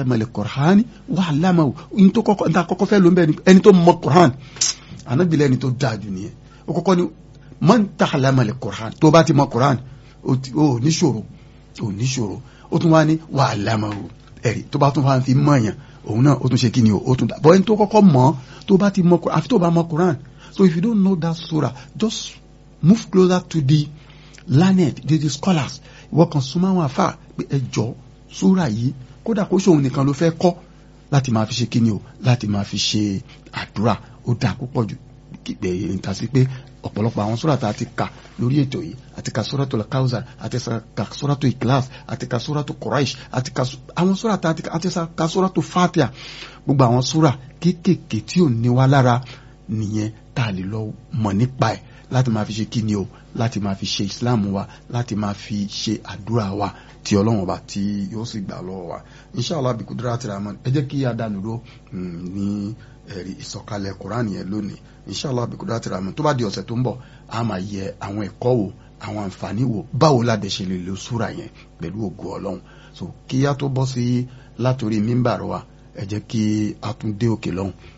ta'allama al-Qur'an wa 'allamahu ní tó kọ́kọ́ ní àkọ́kọ́ fẹ́ ló ń bẹ ẹni tó mọ Qur'an ànábìlẹ̀ ẹni tó dáa jù nìyẹn ó kọ́kọ́ ni man ta'allama al-Qur'an tó bá ti mọ Qur'an ó níṣòro ó níṣòro ó tún wá ní wa 'allamahu ẹ̀rí tó bá tún wá fi mọ̀yàn òun náà ó tún ṣe kí ni o ó tún dá bọ́ ẹni tó kọ́kọ́ mọ̀ tó bá ti mọ Qur'an àfi tó bá mọ Qur'an so if you don't know that surah just move closer to the learned the, the scholars ìwọ kan súnmọ́ àwọn àfà pé ẹ jọ súrà yìí kódà kó ṣòun nìkan ló fẹ́ kọ́ láti máa fi ṣe kíni o láti máa fi ṣe àdúrà ó dáa púpọ̀ jù gbẹ ìrìntà sí pé ọ̀pọ̀lọpọ̀ àwọn súrà tá a ti kà lórí ètò yìí àti ka súratul Kawthar àti ka súratul Ikhlas àti ka súratul Quraish àti ka àwọn súrà tá a ti kà àti ka súratul Fatiha gbogbo àwọn súrà kéékèèké tí ò ní wá lára nìyẹn tá a lè lọ mọ̀ nípa ẹ̀ láti máa fi ṣe kíni o láti máa fi ṣe islam wa láti máa fi ṣe àdúrà wa tí ọlọ́run ọba tí yóò sì gbà lọ́wọ́ wa inshallah bí kudura ti rahman ẹ jẹ́ kí a dànù dúró ní ẹ̀rí ìsọ̀kalẹ̀ quran yẹn lónìí inshallah bí kudura ti rahman tó bá di ọ̀sẹ̀ tó ń bọ̀ a máa yẹ àwọn ẹ̀kọ́ wo àwọn àǹfààní wo báwo ládẹ ṣe lè lo súra yẹn pẹ̀lú ògo ọlọ́run so kí a tó bọ́ sí látòrí mímbàrọ̀ wa ẹ jẹ́ kí a tún dé òkè lọ́hùn